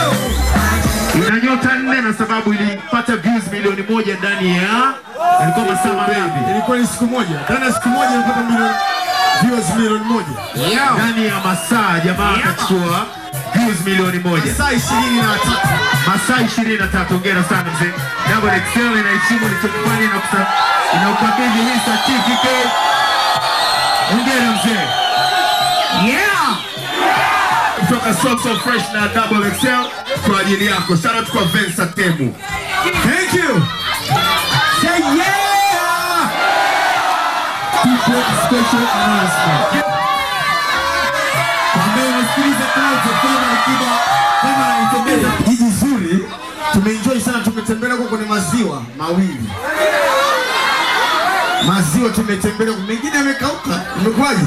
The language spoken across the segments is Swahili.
ina nyota nne na sababu ilipata views milioni moja ndani ya ilikuwa masaa mangapi? Ilikuwa ni siku moja. Ndani ya siku moja ilipata milioni viewers milioni moja. Ndani ya masaa jamaa akachukua views milioni moja. Saa 23. masaa ishirini na tatu. Hongera sana mzee. Double Excel inaheshimu ulichokifanya na kusa- inaukabidhi hii certificate. Hongera mzee. Yeah. Kutoka So So Fresh na Double Excel kwa ajili yako. Shout out kwa Vensa Temu. Thank you. Say yeah. Tupo special announcement. Ambaye unasikiliza Clouds FM Alikiba kama anaitembeza jiji zuri. Tumeenjoy sana, tumetembelea huko kwenye maziwa mawili. Maziwa tumetembelea, mengine yamekauka. Imekuwaje?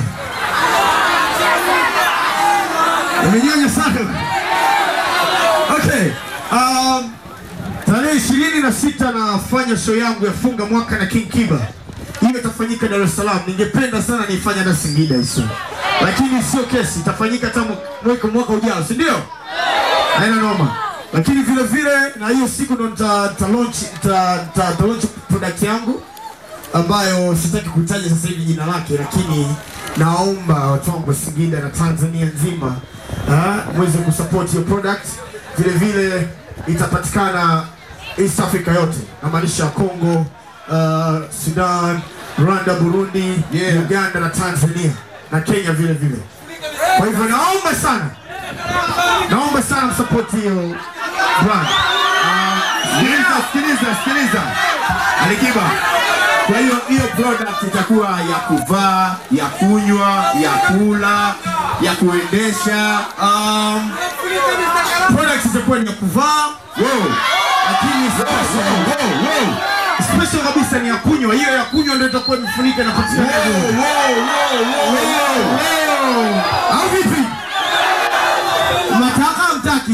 Imenyonya sana. Okay. Um, Tarehe ishirini na sita nafanya show yangu ya funga mwaka na King Kiba. Hiyo itafanyika Dar es Salaam. Ningependa sana niifanye hata Singida hizo, lakini sio kesi, itafanyika hata mwaka mwaka ujao, si ndio? Haina noma. Lakini vile vile na hiyo siku ndo nita nita launch nita nita- nita launch product yangu ambayo sitaki kutaja sasa hivi jina lake, lakini naomba watu wangu wa Singida na Tanzania nzima ah, mweze kusupport hiyo product. Vile vile itapatikana East Africa yote, namaanisha Congo, uh, Sudan, Rwanda, Burundi, Uganda na Tanzania na Kenya vile vile. Kwa hivyo naomba sana, naomba sana msupport hiyo brand. Sikiliza, sikiliza, sikiliza. Alikiba. Kwa hiyo hiyo product itakuwa ya kuvaa, ya kunywa, ya kula, ya kuendesha. Um, products zitakuwa ni ya kuvaa Wow. lakini special, Wow, wow. special kabisa ni ya kunywa. Hiyo ya kunywa ndio itakuwa imefunika na patikana. Au vipi? Mnataka mtaki?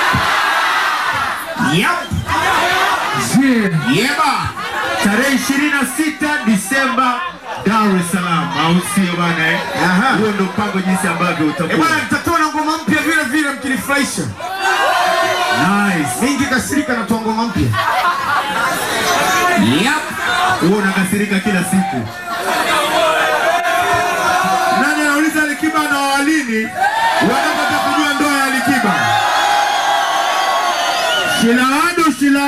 Yep. Yeba. Tarehe 26 Disemba Dar es Salaam, au sio bana eh? Aha. Huo ndio mpango jinsi ambavyo Eh utakuwa. bwana, nitatoa na ngoma mpya vile vile mkinifurahisha. Nice. Mingi kasirika na toa ngoma mpya. Yep. Wewe unakasirika kila siku. Nani anauliza Alikiba na walini? Wanataka kujua ndoa ya Alikiba. Shilawadu, shila